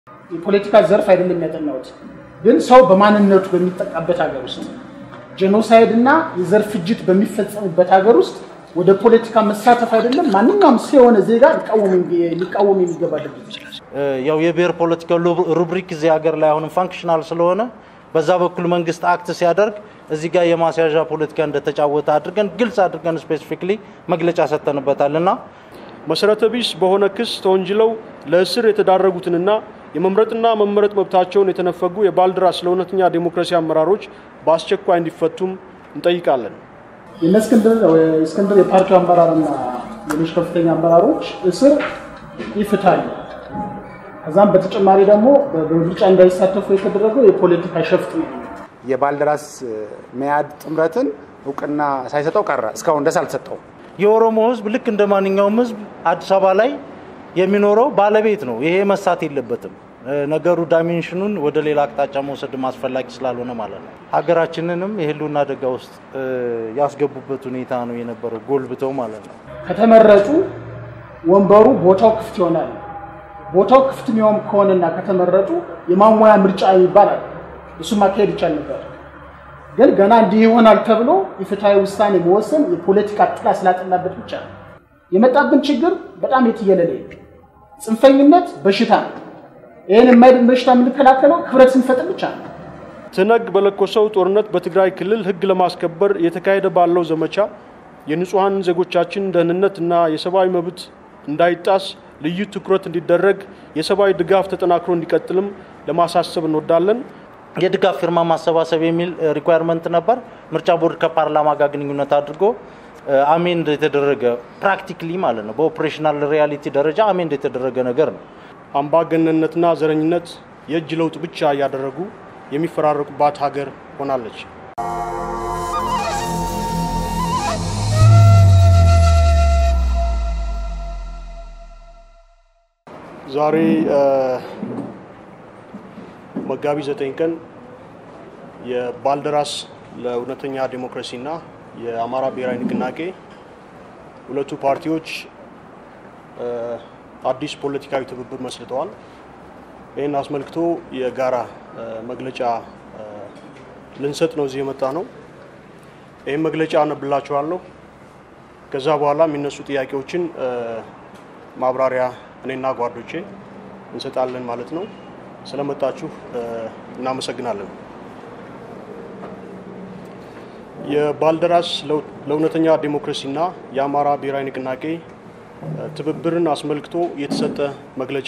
የፖለቲካ ዘርፍ አይደለም ያጠናሁት፣ ግን ሰው በማንነቱ በሚጠቃበት ሀገር ውስጥ ጄኖሳይድ እና የዘር ፍጅት በሚፈጸምበት ሀገር ውስጥ ወደ ፖለቲካ መሳተፍ አይደለም ማንኛውም ሰው የሆነ ዜጋ ሊቃወም የሚገባ ድርጊት ያው የብሔር ፖለቲካ ሩብሪክ እዚህ ሀገር ላይ አሁንም ፋንክሽናል ስለሆነ በዛ በኩል መንግስት አክት ሲያደርግ እዚህ ጋር የማስያዣ ፖለቲካ እንደተጫወተ አድርገን ግልጽ አድርገን ስፔሲፊክሊ መግለጫ ሰጥተንበታል እና መሰረተ ቢስ በሆነ ክስ ተወንጅለው ለእስር የተዳረጉትንና የመምረጥና መመረጥ መብታቸውን የተነፈጉ የባልደራስ ለእውነተኛ ዴሞክራሲ አመራሮች በአስቸኳይ እንዲፈቱም እንጠይቃለን። የእነ እስክንድር የፓርቲው አመራርና ሌሎች ከፍተኛ አመራሮች እስር ይፍታል። ከዛም በተጨማሪ ደግሞ በምርጫ እንዳይሳተፉ የተደረገው የፖለቲካ ሸፍጥ ነው። የባልደራስ መያድ ጥምረትን እውቅና ሳይሰጠው ቀረ። እስካሁን ደስ አልተሰጠውም። የኦሮሞ ህዝብ ልክ እንደ ማንኛውም ህዝብ አዲስ አበባ ላይ የሚኖረው ባለቤት ነው። ይሄ መሳት የለበትም። ነገሩ ዳይሜንሽኑን ወደ ሌላ አቅጣጫ መውሰድ አስፈላጊ ስላልሆነ ማለት ነው። ሀገራችንንም የህልውና አደጋ ውስጥ ያስገቡበት ሁኔታ ነው የነበረው፣ ጎልብተው ማለት ነው። ከተመረጡ ወንበሩ ቦታው ክፍት ይሆናል። ቦታው ክፍት የሚሆን ከሆነና ከተመረጡ የማሟያ ምርጫ ይባላል። እሱ ማካሄድ ይቻል ነበር። ግን ገና እንዲህ ይሆናል ተብሎ የፍትሐዊ ውሳኔ መወሰን የፖለቲካ ጥላ ስላጠላበት ብቻ ነው የመጣብን ችግር። በጣም የትየለለ ጽንፈኝነት በሽታ ነው። ይህን የማይድን በሽታ የምንከላከለው ህብረት ስንፈጥር ብቻ ነው። ትነግ በለኮሰው ጦርነት በትግራይ ክልል ህግ ለማስከበር እየተካሄደ ባለው ዘመቻ የንጹሐን ዜጎቻችን ደህንነት እና የሰብአዊ መብት እንዳይጣስ ልዩ ትኩረት እንዲደረግ የሰብአዊ ድጋፍ ተጠናክሮ እንዲቀጥልም ለማሳሰብ እንወዳለን። የድጋፍ ፊርማ ማሰባሰብ የሚል ሪኳየርመንት ነበር። ምርጫ ቦርድ ከፓርላማ ጋር ግንኙነት አድርጎ አሜንድ የተደረገ ፕራክቲክሊ ማለት ነው። በኦፕሬሽናል ሪያሊቲ ደረጃ አሜንድ የተደረገ ነገር ነው። አምባገነንነትና ዘረኝነት የእጅ ለውጥ ብቻ እያደረጉ የሚፈራረቁባት ሀገር ሆናለች። ዛሬ መጋቢት ዘጠኝ ቀን የባልደራስ ለእውነተኛ ዴሞክራሲና የአማራ ብሔራዊ ንቅናቄ ሁለቱ ፓርቲዎች አዲስ ፖለቲካዊ ትብብር መስርተዋል። ይህን አስመልክቶ የጋራ መግለጫ ልንሰጥ ነው እዚህ የመጣ ነው። ይህን መግለጫ አነብላችኋለሁ። ከዛ በኋላ የሚነሱ ጥያቄዎችን ማብራሪያ እኔና ጓዶቼ እንሰጣለን ማለት ነው። ስለመጣችሁ እናመሰግናለን። የባልደራስ ለእውነተኛ ዴሞክራሲና የአማራ ብሔራዊ ንቅናቄ ትብብርን አስመልክቶ የተሰጠ መግለጫ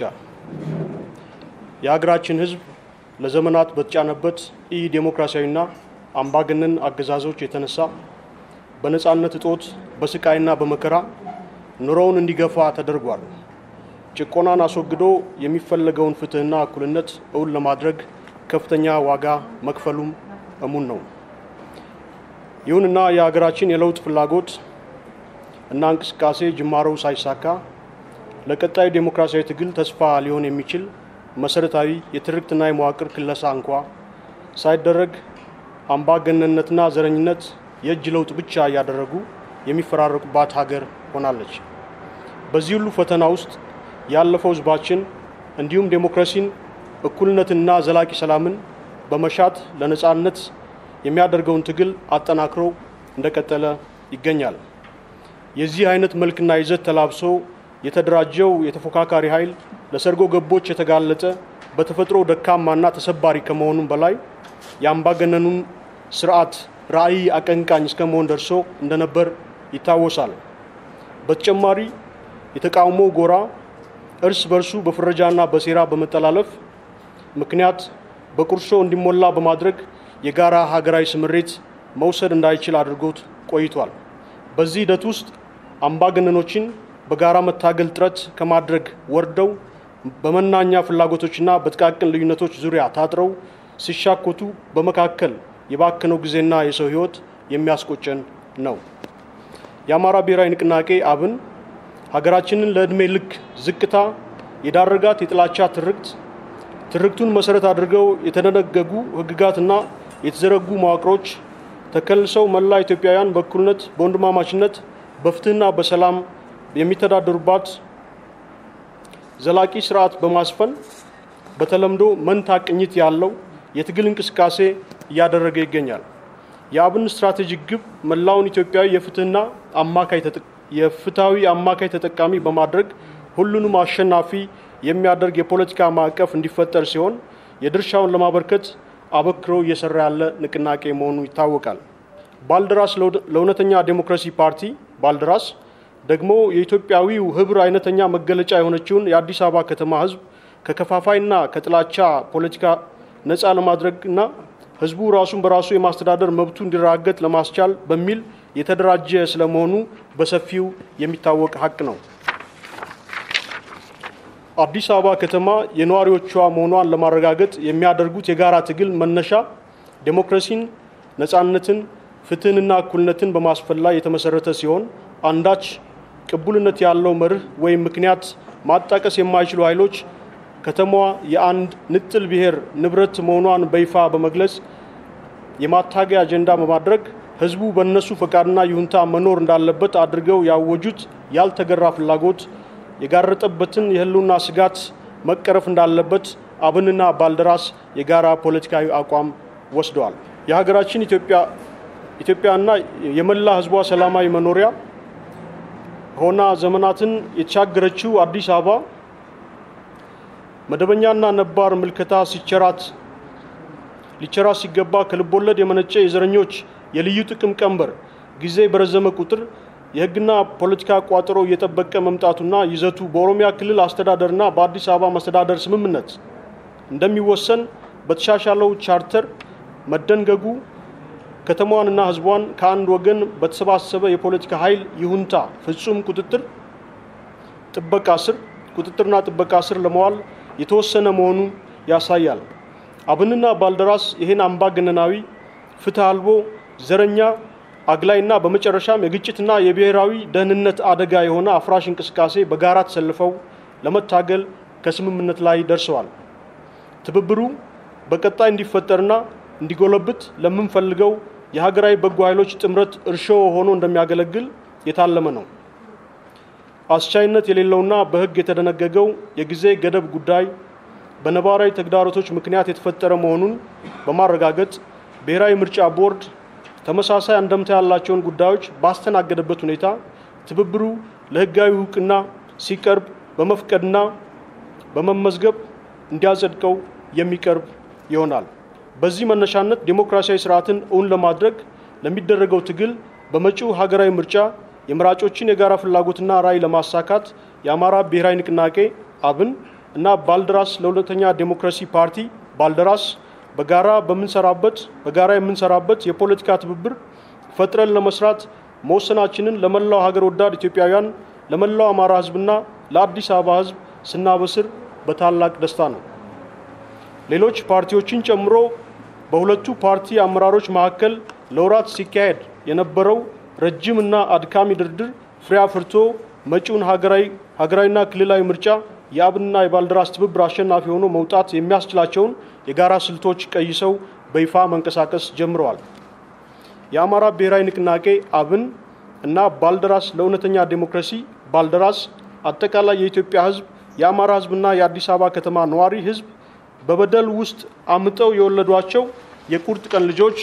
የሀገራችን ሕዝብ ለዘመናት በተጫነበት ኢ ዴሞክራሲያዊና አምባገነን አገዛዞች የተነሳ በነፃነት እጦት በስቃይና በመከራ ኑሮውን እንዲገፋ ተደርጓል። ጭቆናን አስወግዶ የሚፈለገውን ፍትህና እኩልነት እውን ለማድረግ ከፍተኛ ዋጋ መክፈሉም እሙን ነው። ይሁንና የሀገራችን የለውጥ ፍላጎት እና እንቅስቃሴ ጅማሮው ሳይሳካ ለቀጣዩ ዴሞክራሲያዊ ትግል ተስፋ ሊሆን የሚችል መሰረታዊ የትርክትና የመዋቅር ክለሳ እንኳ ሳይደረግ አምባገነንነትና ዘረኝነት የእጅ ለውጥ ብቻ እያደረጉ የሚፈራረቁባት ሀገር ሆናለች። በዚህ ሁሉ ፈተና ውስጥ ያለፈው ህዝባችን እንዲሁም ዴሞክራሲን፣ እኩልነትንና ዘላቂ ሰላምን በመሻት ለነጻነት የሚያደርገውን ትግል አጠናክሮ እንደቀጠለ ይገኛል። የዚህ አይነት መልክና ይዘት ተላብሶ የተደራጀው የተፎካካሪ ኃይል ለሰርጎ ገቦች የተጋለጠ በተፈጥሮ ደካማና ተሰባሪ ከመሆኑም በላይ የአምባገነኑን ስርዓት ራዕይ አቀንቃኝ እስከ መሆን ደርሶ እንደነበር ይታወሳል። በተጨማሪ የተቃውሞ ጎራ እርስ በርሱ በፍረጃና በሴራ በመጠላለፍ ምክንያት በቁርሾ እንዲሞላ በማድረግ የጋራ ሀገራዊ ስምሬት መውሰድ እንዳይችል አድርጎት ቆይቷል። በዚህ ሂደት ውስጥ አምባገነኖችን በጋራ መታገል ጥረት ከማድረግ ወርደው በመናኛ ፍላጎቶችና በጥቃቅን ልዩነቶች ዙሪያ ታጥረው ሲሻኮቱ በመካከል የባከነው ጊዜና የሰው ሕይወት የሚያስቆጨን ነው። የአማራ ብሔራዊ ንቅናቄ አብን ሀገራችንን ለዕድሜ ልክ ዝቅታ የዳረጋት የጥላቻ ትርክት ትርክቱን መሰረት አድርገው የተደነገጉ ሕግጋትና የተዘረጉ መዋቅሮች ተከልሰው መላ ኢትዮጵያውያን በእኩልነት በወንድማማችነት በፍትህና በሰላም የሚተዳደሩባት ዘላቂ ስርዓት በማስፈን በተለምዶ መንታ ቅኝት ያለው የትግል እንቅስቃሴ እያደረገ ይገኛል። የአብን ስትራቴጂክ ግብ መላውን ኢትዮጵያዊ የፍትህና አማካይ የፍትሃዊ አማካይ ተጠቃሚ በማድረግ ሁሉንም አሸናፊ የሚያደርግ የፖለቲካ ማዕቀፍ እንዲፈጠር ሲሆን የድርሻውን ለማበርከት አበክሮ እየሰራ ያለ ንቅናቄ መሆኑ ይታወቃል። ባልደራስ ለእውነተኛ ዴሞክራሲ ፓርቲ ባልደራስ ደግሞ የኢትዮጵያዊው ህብር አይነተኛ መገለጫ የሆነችውን የአዲስ አበባ ከተማ ህዝብ ከከፋፋይና ከጥላቻ ፖለቲካ ነፃ ለማድረግና ህዝቡ ራሱን በራሱ የማስተዳደር መብቱ እንዲራገጥ ለማስቻል በሚል የተደራጀ ስለመሆኑ በሰፊው የሚታወቅ ሀቅ ነው። አዲስ አበባ ከተማ የነዋሪዎቿ መሆኗን ለማረጋገጥ የሚያደርጉት የጋራ ትግል መነሻ ዴሞክራሲን፣ ነፃነትን፣ ፍትህንና እኩልነትን በማስፈን ላይ የተመሰረተ ሲሆን አንዳች ቅቡልነት ያለው መርህ ወይም ምክንያት ማጣቀስ የማይችሉ ኃይሎች ከተማዋ የአንድ ንጥል ብሔር ንብረት መሆኗን በይፋ በመግለጽ የማታገያ አጀንዳ በማድረግ ህዝቡ በእነሱ ፈቃድና ይሁንታ መኖር እንዳለበት አድርገው ያወጁት ያልተገራ ፍላጎት የጋረጠበትን የህልውና ስጋት መቀረፍ እንዳለበት አብንና ባልደራስ የጋራ ፖለቲካዊ አቋም ወስደዋል። የሀገራችን ኢትዮጵያና የመላ ህዝቧ ሰላማዊ መኖሪያ ሆና ዘመናትን የተሻገረችው አዲስ አበባ መደበኛና ነባር ምልከታ ሲቸራት ሊቸራት ሲገባ ከልቦለድ የመነጨ የዘረኞች የልዩ ጥቅም ቀንበር ጊዜ በረዘመ ቁጥር የህግና ፖለቲካ ቋጠሮ እየጠበቀ መምጣቱና ይዘቱ በኦሮሚያ ክልል አስተዳደርና በአዲስ አበባ መስተዳደር ስምምነት እንደሚወሰን በተሻሻለው ቻርተር መደንገጉ ከተማዋንና ህዝቧን ከአንድ ወገን በተሰባሰበ የፖለቲካ ኃይል ይሁንታ ፍጹም ቁጥጥር ጥበቃ ስር ቁጥጥርና ጥበቃ ስር ለመዋል የተወሰነ መሆኑ ያሳያል። አብንና ባልደራስ ይህን አምባገነናዊ ፍትህ አልቦ ዘረኛ አግላይና በመጨረሻም የግጭትና የብሔራዊ ደህንነት አደጋ የሆነ አፍራሽ እንቅስቃሴ በጋራ ተሰልፈው ለመታገል ከስምምነት ላይ ደርሰዋል። ትብብሩ በቀጣይ እንዲፈጠርና እንዲጎለብት ለምንፈልገው የሀገራዊ በጎ ኃይሎች ጥምረት እርሾ ሆኖ እንደሚያገለግል የታለመ ነው። አስቻይነት የሌለውና በህግ የተደነገገው የጊዜ ገደብ ጉዳይ በነባራዊ ተግዳሮቶች ምክንያት የተፈጠረ መሆኑን በማረጋገጥ ብሔራዊ ምርጫ ቦርድ ተመሳሳይ አንደምታ ያላቸውን ጉዳዮች ባስተናገደበት ሁኔታ ትብብሩ ለህጋዊ እውቅና ሲቀርብ በመፍቀድና በመመዝገብ እንዲያጸድቀው የሚቀርብ ይሆናል። በዚህ መነሻነት ዴሞክራሲያዊ ስርዓትን እውን ለማድረግ ለሚደረገው ትግል በመጪው ሀገራዊ ምርጫ የመራጮችን የጋራ ፍላጎትና ራዕይ ለማሳካት የአማራ ብሔራዊ ንቅናቄ አብን እና ባልደራስ ለሁለተኛ ዴሞክራሲ ፓርቲ ባልደራስ በጋራ በምንሰራበት በጋራ የምንሰራበት የፖለቲካ ትብብር ፈጥረን ለመስራት መወሰናችንን ለመላው ሀገር ወዳድ ኢትዮጵያውያን ለመላው አማራ ህዝብና ለአዲስ አበባ ህዝብ ስናበስር በታላቅ ደስታ ነው። ሌሎች ፓርቲዎችን ጨምሮ በሁለቱ ፓርቲ አመራሮች መካከል ለወራት ሲካሄድ የነበረው ረጅምና አድካሚ ድርድር ፍሬ አፍርቶ መጪውን ሀገራዊ ሀገራዊና ክልላዊ ምርጫ የአብንና የባልደራስ ትብብር አሸናፊ ሆኖ መውጣት የሚያስችላቸውን የጋራ ስልቶች ቀይሰው በይፋ መንቀሳቀስ ጀምረዋል። የአማራ ብሔራዊ ንቅናቄ አብን እና ባልደራስ ለእውነተኛ ዴሞክራሲ ባልደራስ አጠቃላይ የኢትዮጵያ ህዝብ የአማራ ህዝብና የአዲስ አበባ ከተማ ነዋሪ ህዝብ በበደል ውስጥ አምጠው የወለዷቸው የቁርጥ ቀን ልጆች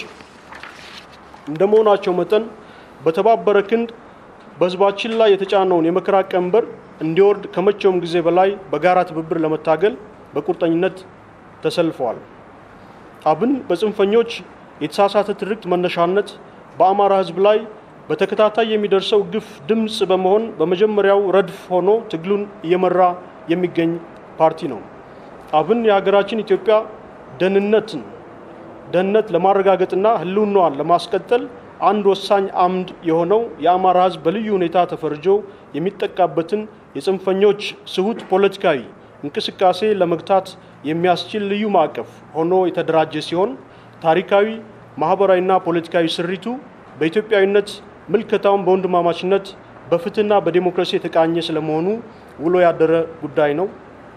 እንደመሆናቸው መጠን በተባበረ ክንድ በህዝባችን ላይ የተጫነውን የመከራ ቀንበር እንዲወርድ ከመቼውም ጊዜ በላይ በጋራ ትብብር ለመታገል በቁርጠኝነት ተሰልፈዋል። አብን በጽንፈኞች የተሳሳተ ትርክት መነሻነት በአማራ ህዝብ ላይ በተከታታይ የሚደርሰው ግፍ ድምፅ በመሆን በመጀመሪያው ረድፍ ሆኖ ትግሉን እየመራ የሚገኝ ፓርቲ ነው። አብን የሀገራችን ኢትዮጵያ ደህንነትን ደህንነት ለማረጋገጥና ህልውናዋን ለማስቀጠል አንድ ወሳኝ አምድ የሆነው የአማራ ህዝብ በልዩ ሁኔታ ተፈርጆ የሚጠቃበትን የጽንፈኞች ስሁት ፖለቲካዊ እንቅስቃሴ ለመግታት የሚያስችል ልዩ ማዕቀፍ ሆኖ የተደራጀ ሲሆን ታሪካዊ፣ ማህበራዊና ፖለቲካዊ ስሪቱ በኢትዮጵያዊነት ምልከታውን በወንድማማችነት በፍትህና በዴሞክራሲ የተቃኘ ስለመሆኑ ውሎ ያደረ ጉዳይ ነው።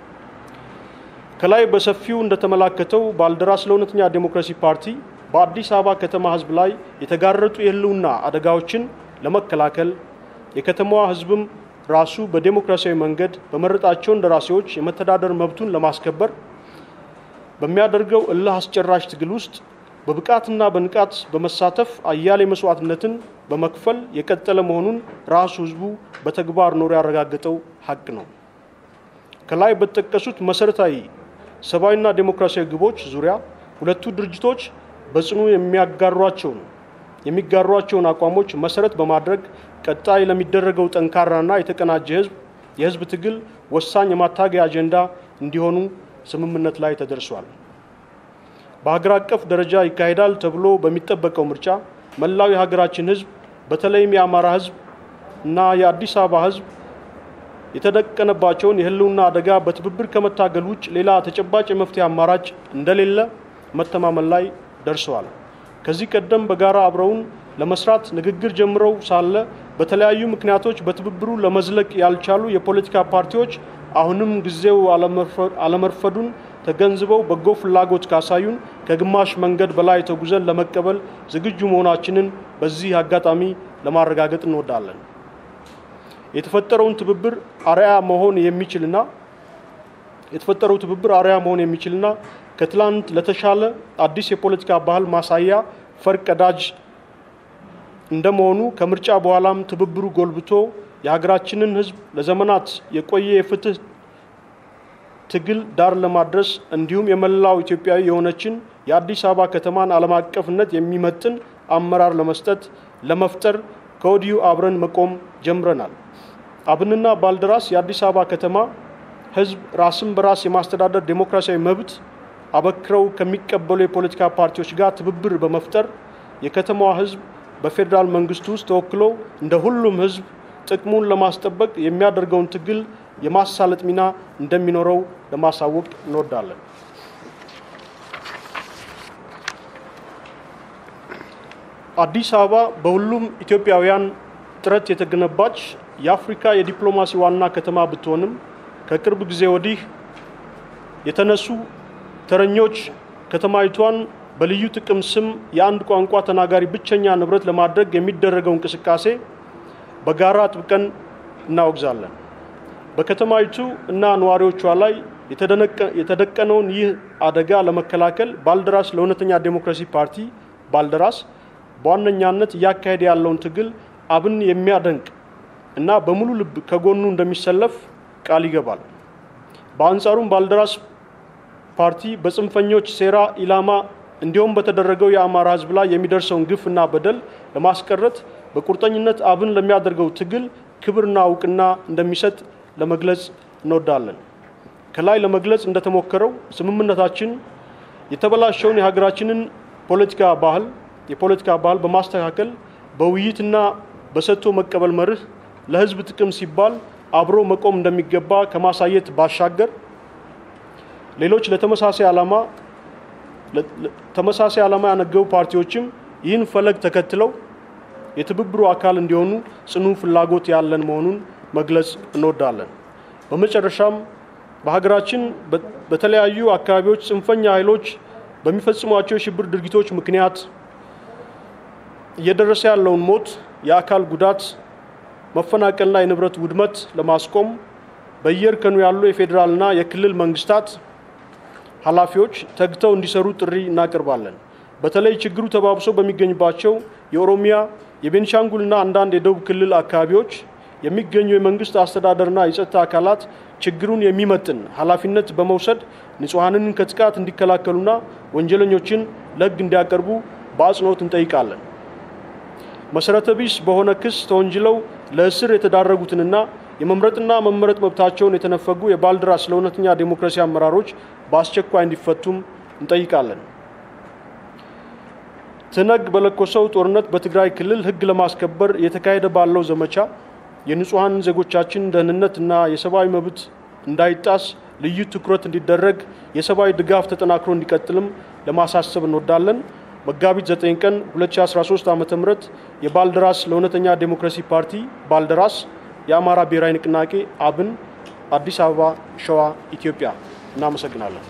ከላይ በሰፊው እንደተመላከተው ባልደራስ ለእውነተኛ ዴሞክራሲ ፓርቲ በአዲስ አበባ ከተማ ህዝብ ላይ የተጋረጡ የህልውና አደጋዎችን ለመከላከል የከተማዋ ህዝብም ራሱ በዴሞክራሲያዊ መንገድ በመረጣቸው እንደራሴዎች የመተዳደር መብቱን ለማስከበር በሚያደርገው እልህ አስጨራሽ ትግል ውስጥ በብቃትና በንቃት በመሳተፍ አያሌ መስዋዕትነትን በመክፈል የቀጠለ መሆኑን ራሱ ህዝቡ በተግባር ኖሮ ያረጋገጠው ሀቅ ነው። ከላይ በተጠቀሱት መሰረታዊ ሰብአዊና ዴሞክራሲያዊ ግቦች ዙሪያ ሁለቱ ድርጅቶች በጽኑ የሚያጋሯቸውን የሚጋሯቸውን አቋሞች መሰረት በማድረግ ቀጣይ ለሚደረገው ጠንካራና የተቀናጀ ህዝብ የህዝብ ትግል ወሳኝ የማታገያ አጀንዳ እንዲሆኑ ስምምነት ላይ ተደርሷል። በሀገር አቀፍ ደረጃ ይካሄዳል ተብሎ በሚጠበቀው ምርጫ መላው የሀገራችን ህዝብ በተለይም የአማራ ህዝብ እና የአዲስ አበባ ህዝብ የተደቀነባቸውን የህልውና አደጋ በትብብር ከመታገል ውጭ ሌላ ተጨባጭ የመፍትሄ አማራጭ እንደሌለ መተማመን ላይ ደርሰዋል። ከዚህ ቀደም በጋራ አብረውን ለመስራት ንግግር ጀምረው ሳለ በተለያዩ ምክንያቶች በትብብሩ ለመዝለቅ ያልቻሉ የፖለቲካ ፓርቲዎች አሁንም ጊዜው አለመርፈዱን ተገንዝበው በጎ ፍላጎት ካሳዩን ከግማሽ መንገድ በላይ ተጉዘን ለመቀበል ዝግጁ መሆናችንን በዚህ አጋጣሚ ለማረጋገጥ እንወዳለን። የተፈጠረውን ትብብር አርያ መሆን የሚችልና የተፈጠረው ትብብር አርያ መሆን የሚችልና ከትላንት ለተሻለ አዲስ የፖለቲካ ባህል ማሳያ ፈርቀዳጅ እንደመሆኑ ከምርጫ በኋላም ትብብሩ ጎልብቶ የሀገራችንን ህዝብ ለዘመናት የቆየ የፍትህ ትግል ዳር ለማድረስ እንዲሁም የመላው ኢትዮጵያዊ የሆነችን የአዲስ አበባ ከተማን ዓለም አቀፍነት የሚመጥን አመራር ለመስጠት ለመፍጠር ከወዲሁ አብረን መቆም ጀምረናል። አብንና ባልደራስ የአዲስ አበባ ከተማ ህዝብ ራስን በራስ የማስተዳደር ዴሞክራሲያዊ መብት አበክረው ከሚቀበሉ የፖለቲካ ፓርቲዎች ጋር ትብብር በመፍጠር የከተማዋ ህዝብ በፌዴራል መንግስቱ ውስጥ ተወክሎ እንደ ሁሉም ህዝብ ጥቅሙን ለማስጠበቅ የሚያደርገውን ትግል የማሳለጥ ሚና እንደሚኖረው ለማሳወቅ እንወዳለን። አዲስ አበባ በሁሉም ኢትዮጵያውያን ጥረት የተገነባች የአፍሪካ የዲፕሎማሲ ዋና ከተማ ብትሆንም ከቅርብ ጊዜ ወዲህ የተነሱ ተረኞች ከተማይቷን በልዩ ጥቅም ስም የአንድ ቋንቋ ተናጋሪ ብቸኛ ንብረት ለማድረግ የሚደረገው እንቅስቃሴ በጋራ ጥብቀን እናወግዛለን። በከተማይቱ እና ነዋሪዎቿ ላይ የተደቀነውን ይህ አደጋ ለመከላከል ባልደራስ ለእውነተኛ ዴሞክራሲ ፓርቲ ባልደራስ በዋነኛነት እያካሄደ ያለውን ትግል አብን የሚያደንቅ እና በሙሉ ልብ ከጎኑ እንደሚሰለፍ ቃል ይገባል። በአንጻሩም ባልደራስ ፓርቲ በጽንፈኞች ሴራ ኢላማ እንዲሁም በተደረገው የአማራ ሕዝብ ላይ የሚደርሰውን ግፍ እና በደል ለማስቀረት በቁርጠኝነት አብን ለሚያደርገው ትግል ክብርና እውቅና እንደሚሰጥ ለመግለጽ እንወዳለን። ከላይ ለመግለጽ እንደተሞከረው ስምምነታችን የተበላሸውን የሀገራችንን ፖለቲካ ባህል የፖለቲካ ባህል በማስተካከል በውይይትና በሰጥቶ መቀበል መርህ ለህዝብ ጥቅም ሲባል አብሮ መቆም እንደሚገባ ከማሳየት ባሻገር ሌሎች ለተመሳሳይ ዓላማ ተመሳሳይ ዓላማ ያነገቡ ፓርቲዎችም ይህን ፈለግ ተከትለው የትብብሩ አካል እንዲሆኑ ጽኑ ፍላጎት ያለን መሆኑን መግለጽ እንወዳለን። በመጨረሻም በሀገራችን በተለያዩ አካባቢዎች ጽንፈኛ ኃይሎች በሚፈጽሟቸው የሽብር ድርጊቶች ምክንያት እየደረሰ ያለውን ሞት፣ የአካል ጉዳት፣ መፈናቀልና የንብረት ውድመት ለማስቆም በየእርከኑ ያሉ የፌዴራልና የክልል መንግስታት ኃላፊዎች ተግተው እንዲሰሩ ጥሪ እናቀርባለን። በተለይ ችግሩ ተባብሶ በሚገኝባቸው የኦሮሚያ የቤንሻንጉልና አንዳንድ የደቡብ ክልል አካባቢዎች የሚገኙ የመንግስት አስተዳደርና የጸጥታ አካላት ችግሩን የሚመጥን ኃላፊነት በመውሰድ ንጹሐንን ከጥቃት እንዲከላከሉና ወንጀለኞችን ለሕግ እንዲያቀርቡ በአጽንኦት እንጠይቃለን። መሰረተ ቢስ በሆነ ክስ ተወንጅለው ለእስር የተዳረጉትንና የመምረጥና መመረጥ መብታቸውን የተነፈጉ የባልደራስ ለእውነተኛ ዴሞክራሲ አመራሮች በአስቸኳይ እንዲፈቱም እንጠይቃለን። ትነግ በለኮሰው ጦርነት በትግራይ ክልል ሕግ ለማስከበር እየተካሄደ ባለው ዘመቻ የንጹሐን ዜጎቻችን ደህንነትና የሰብአዊ መብት እንዳይጣስ ልዩ ትኩረት እንዲደረግ የሰብአዊ ድጋፍ ተጠናክሮ እንዲቀጥልም ለማሳሰብ እንወዳለን። መጋቢት 9 ቀን 2013 ዓ ም የባልደራስ ለእውነተኛ ዴሞክራሲ ፓርቲ ባልደራስ የአማራ ብሔራዊ ንቅናቄ አብን አዲስ አበባ ሸዋ ኢትዮጵያ እናመሰግናለን።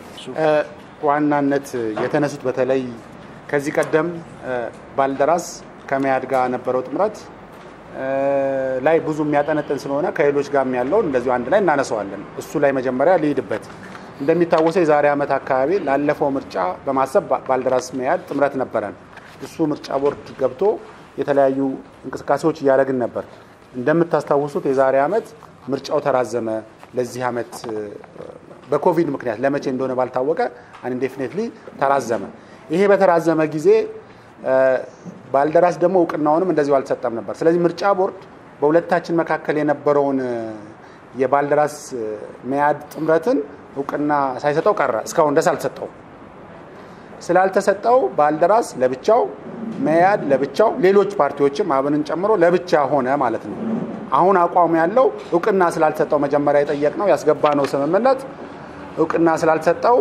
ዋናነት የተነሱት በተለይ ከዚህ ቀደም ባልደራስ ከመያድ ጋር ነበረው ጥምረት ላይ ብዙ የሚያጠነጥን ስለሆነ ከሌሎች ጋር ያለውን እንደዚሁ አንድ ላይ እናነሳዋለን። እሱ ላይ መጀመሪያ ልሂድበት። እንደሚታወሰው የዛሬ ዓመት አካባቢ ላለፈው ምርጫ በማሰብ ባልደራስ መያድ ጥምረት ነበረን። እሱ ምርጫ ቦርድ ገብቶ የተለያዩ እንቅስቃሴዎች እያደረግን ነበር። እንደምታስታውሱት የዛሬ ዓመት ምርጫው ተራዘመ። ለዚህ ዓመት በኮቪድ ምክንያት ለመቼ እንደሆነ ባልታወቀ አንኢንዴፊኔትሊ ተራዘመ። ይሄ በተራዘመ ጊዜ ባልደራስ ደግሞ እውቅናውንም እንደዚሁ አልተሰጠም ነበር። ስለዚህ ምርጫ ቦርድ በሁለታችን መካከል የነበረውን የባልደራስ መያድ ጥምረትን እውቅና ሳይሰጠው ቀረ። እስካሁን ደስ አልተሰጠው። ስላልተሰጠው ባልደራስ ለብቻው፣ መያድ ለብቻው፣ ሌሎች ፓርቲዎችም አብንን ጨምሮ ለብቻ ሆነ ማለት ነው። አሁን አቋሙ ያለው እውቅና ስላልተሰጠው መጀመሪያ የጠየቅነው ያስገባነው ስምምነት እውቅና ስላልተሰጠው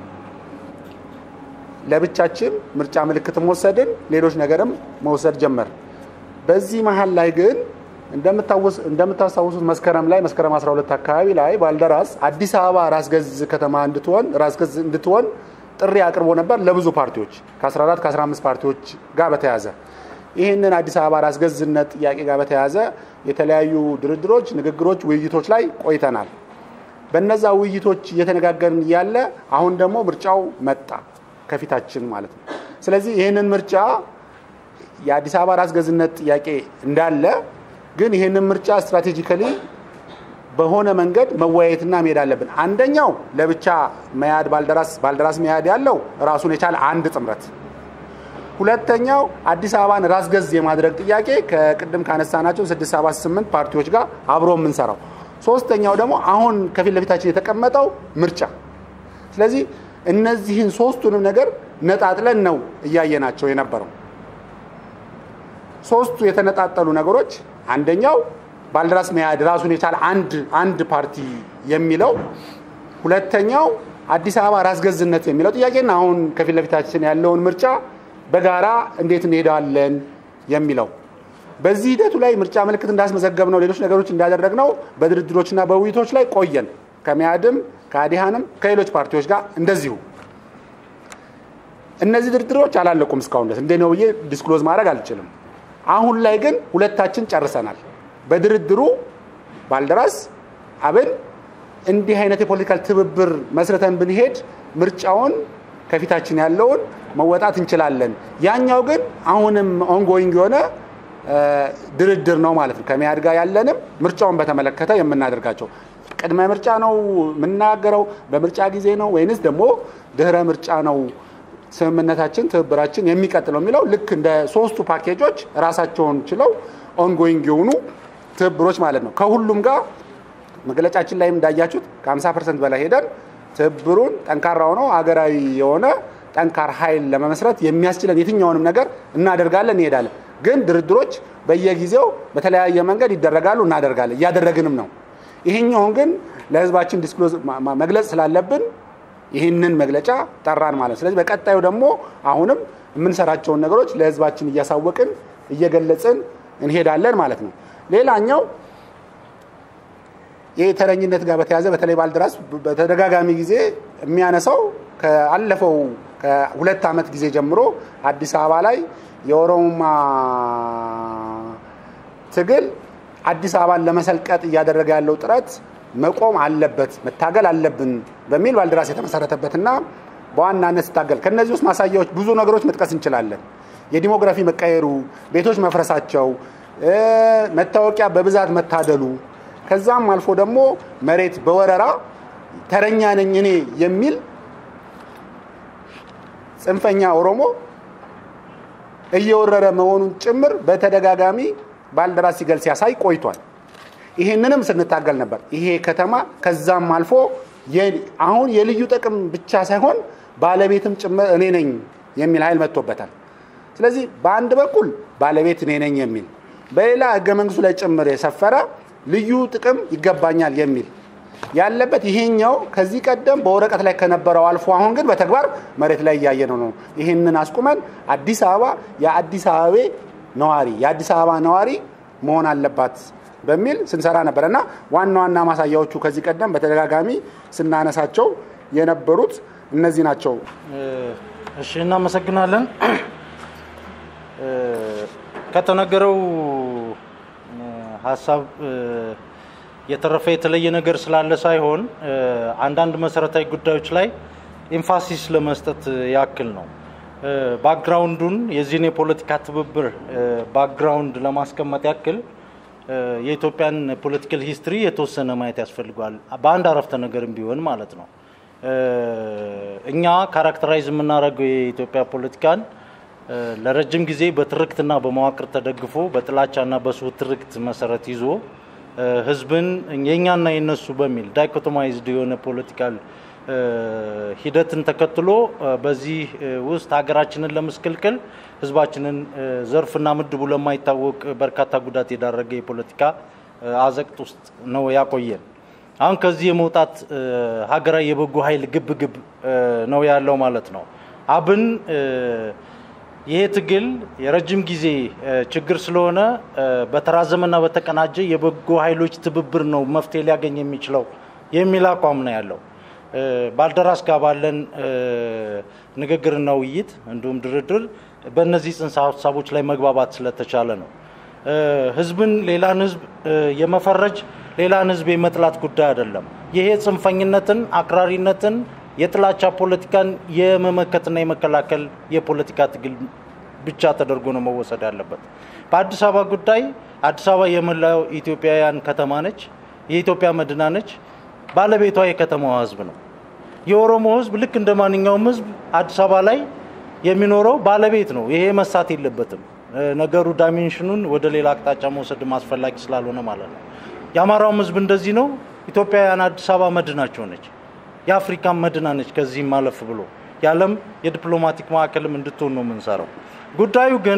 ለብቻችን ምርጫ ምልክትም ወሰድን፣ ሌሎች ነገርም መውሰድ ጀመር። በዚህ መሀል ላይ ግን እንደምታስታውሱት መስከረም ላይ መስከረም 12 አካባቢ ላይ ባልደራስ አዲስ አበባ ራስ ገዝ ከተማ እንድትሆን ራስ ገዝ እንድትሆን ጥሪ አቅርቦ ነበር ለብዙ ፓርቲዎች ከ14 ከ15 ፓርቲዎች ጋር በተያዘ ይህንን አዲስ አበባ ራስ ገዝነት ጥያቄ ጋር በተያዘ የተለያዩ ድርድሮች፣ ንግግሮች፣ ውይይቶች ላይ ቆይተናል። በነዛ ውይይቶች እየተነጋገርን እያለ አሁን ደግሞ ምርጫው መጣ ከፊታችን ማለት ነው። ስለዚህ ይህንን ምርጫ የአዲስ አበባ ራስ ገዝነት ጥያቄ እንዳለ ግን ይህንን ምርጫ ስትራቴጂካሊ በሆነ መንገድ መወያየትና መሄድ አለብን። አንደኛው ለብቻ መያድ ባልደራስ ባልደራስ መያድ ያለው ራሱን የቻለ አንድ ጥምረት፣ ሁለተኛው አዲስ አበባን ራስ ገዝ የማድረግ ጥያቄ ከቅድም ካነሳናቸው 678 ፓርቲዎች ጋር አብሮ የምንሰራው፣ ሶስተኛው ደግሞ አሁን ከፊት ለፊታችን የተቀመጠው ምርጫ። ስለዚህ እነዚህን ሶስቱንም ነገር ነጣጥለን ነው እያየናቸው የነበረው። ሶስቱ የተነጣጠሉ ነገሮች አንደኛው ባልደራስ መያድ ራሱን የቻለ አንድ አንድ ፓርቲ የሚለው፣ ሁለተኛው አዲስ አበባ ራስ ገዝነት የሚለው ጥያቄና አሁን ከፊት ለፊታችን ያለውን ምርጫ በጋራ እንዴት እንሄዳለን የሚለው። በዚህ ሂደቱ ላይ ምርጫ ምልክት እንዳስመዘገብ ነው ሌሎች ነገሮች እንዳደረግ ነው በድርድሮችና በውይይቶች ላይ ቆየን። ከመያድም ከአዲሃንም ከሌሎች ፓርቲዎች ጋር እንደዚሁ። እነዚህ ድርድሮች አላለቁም እስካሁን ድረስ እንደ ነው ብዬ ዲስክሎዝ ማድረግ አልችልም። አሁን ላይ ግን ሁለታችን ጨርሰናል። በድርድሩ ባልደራስ አብን እንዲህ አይነት የፖለቲካል ትብብር መስርተን ብንሄድ ምርጫውን ከፊታችን ያለውን መወጣት እንችላለን። ያኛው ግን አሁንም ኦንጎይንግ የሆነ ድርድር ነው ማለት ነው። ከመያድ ጋር ያለንም ምርጫውን በተመለከተ የምናደርጋቸው ቅድመ ምርጫ ነው የምናገረው፣ በምርጫ ጊዜ ነው ወይንስ ደግሞ ድህረ ምርጫ ነው ስምምነታችን ትብብራችን የሚቀጥለው የሚለው ልክ እንደ ሶስቱ ፓኬጆች ራሳቸውን ችለው ኦንጎይንግ የሆኑ ትብብሮች ማለት ነው። ከሁሉም ጋር መግለጫችን ላይም እንዳያችሁት ከ50 ፐርሰንት በላይ ሄደን ትብብሩን ጠንካራ ሆነው ሀገራዊ የሆነ ጠንካራ ኃይል ለመመስረት የሚያስችለን የትኛውንም ነገር እናደርጋለን፣ እንሄዳለን። ግን ድርድሮች በየጊዜው በተለያየ መንገድ ይደረጋሉ፣ እናደርጋለን፣ እያደረግንም ነው። ይሄኛውን ግን ለህዝባችን ዲስክሎዝ መግለጽ ስላለብን ይህንን መግለጫ ጠራን ማለት። ስለዚህ በቀጣዩ ደግሞ አሁንም የምንሰራቸውን ነገሮች ለህዝባችን እያሳወቅን እየገለጽን እንሄዳለን ማለት ነው። ሌላኛው የተረኝነት ጋር በተያያዘ በተለይ ባልደራስ በተደጋጋሚ ጊዜ የሚያነሳው ከአለፈው ከሁለት ዓመት ጊዜ ጀምሮ አዲስ አበባ ላይ የኦሮሞማ ትግል አዲስ አበባን ለመሰልቀጥ እያደረገ ያለው ጥረት መቆም አለበት፣ መታገል አለብን በሚል ባልደራስ የተመሰረተበትና በዋናነት ስታገል ከነዚህ ውስጥ ማሳያዎች ብዙ ነገሮች መጥቀስ እንችላለን። የዲሞግራፊ መቀየሩ፣ ቤቶች መፍረሳቸው፣ መታወቂያ በብዛት መታደሉ፣ ከዛም አልፎ ደግሞ መሬት በወረራ ተረኛ ነኝ እኔ የሚል ጽንፈኛ ኦሮሞ እየወረረ መሆኑን ጭምር በተደጋጋሚ ባልደራስ ሲገልጽ ሲያሳይ ቆይቷል። ይህንንም ስንታገል ነበር። ይሄ ከተማ ከዛም አልፎ አሁን የልዩ ጥቅም ብቻ ሳይሆን ባለቤትም ጭምር እኔ ነኝ የሚል ኃይል መጥቶበታል። ስለዚህ በአንድ በኩል ባለቤት እኔ ነኝ የሚል በሌላ ህገ መንግስቱ ላይ ጭምር የሰፈረ ልዩ ጥቅም ይገባኛል የሚል ያለበት ይሄኛው ከዚህ ቀደም በወረቀት ላይ ከነበረው አልፎ አሁን ግን በተግባር መሬት ላይ እያየነው ነው። ይህንን አስቁመን አዲስ አበባ የአዲስ አበቤ ነዋሪ የአዲስ አበባ ነዋሪ መሆን አለባት በሚል ስንሰራ ነበር እና ዋና ዋና ማሳያዎቹ ከዚህ ቀደም በተደጋጋሚ ስናነሳቸው የነበሩት እነዚህ ናቸው። እሺ፣ እናመሰግናለን። ከተነገረው ሀሳብ የተረፈ የተለየ ነገር ስላለ ሳይሆን አንዳንድ መሰረታዊ ጉዳዮች ላይ ኤምፋሲስ ለመስጠት ያክል ነው። ባክግራውንዱን የዚህን የፖለቲካ ትብብር ባክግራውንድ ለማስቀመጥ ያክል የኢትዮጵያን ፖለቲካል ሂስትሪ የተወሰነ ማየት ያስፈልገዋል። በአንድ አረፍተ ነገርም ቢሆን ማለት ነው። እኛ ካራክተራይዝ የምናደርገው የኢትዮጵያ ፖለቲካን ለረጅም ጊዜ በትርክትና በመዋቅር ተደግፎ በጥላቻና በስሁ ትርክት መሰረት ይዞ ህዝብን የእኛና የነሱ በሚል ዳይኮቶማይዝድ የሆነ ፖለቲካል ሂደትን ተከትሎ በዚህ ውስጥ ሀገራችንን ለመስቀልቅል ህዝባችንን ዘርፍና ምድቡ ለማይታወቅ በርካታ ጉዳት የዳረገ የፖለቲካ አዘቅት ውስጥ ነው ያቆየን። አሁን ከዚህ የመውጣት ሀገራዊ የበጎ ኃይል ግብ ግብ ነው ያለው ማለት ነው። አብን ይሄ ትግል የረጅም ጊዜ ችግር ስለሆነ በተራዘመና በተቀናጀ የበጎ ኃይሎች ትብብር ነው መፍትሄ ሊያገኝ የሚችለው የሚል አቋም ነው ያለው። ባልደራስ ጋር ባለን ንግግርና ውይይት እንዲሁም ድርድር በእነዚህ ጽንሰ ሀሳቦች ላይ መግባባት ስለተቻለ ነው። ህዝብን ሌላን ህዝብ የመፈረጅ ሌላን ህዝብ የመጥላት ጉዳይ አይደለም። ይሄ ጽንፈኝነትን፣ አክራሪነትን፣ የጥላቻ ፖለቲካን የመመከትና የመከላከል የፖለቲካ ትግል ብቻ ተደርጎ ነው መወሰድ ያለበት። በአዲስ አበባ ጉዳይ አዲስ አበባ የመላው ኢትዮጵያውያን ከተማ ነች። የኢትዮጵያ መዲና ነች። ባለቤቷ የከተማዋ ህዝብ ነው። የኦሮሞ ህዝብ ልክ እንደ ማንኛውም ህዝብ አዲስ አበባ ላይ የሚኖረው ባለቤት ነው። ይሄ መሳት የለበትም። ነገሩ ዳይሜንሽኑን ወደ ሌላ አቅጣጫ መውሰድ አስፈላጊ ስላልሆነ ማለት ነው። የአማራውም ህዝብ እንደዚህ ነው። ኢትዮጵያውያን አዲስ አበባ መዲናቸው ነች። የአፍሪካን መዲና ነች። ከዚህም ማለፍ ብሎ የዓለም የዲፕሎማቲክ ማዕከልም እንድትሆን ነው የምንሰራው። ጉዳዩ ግን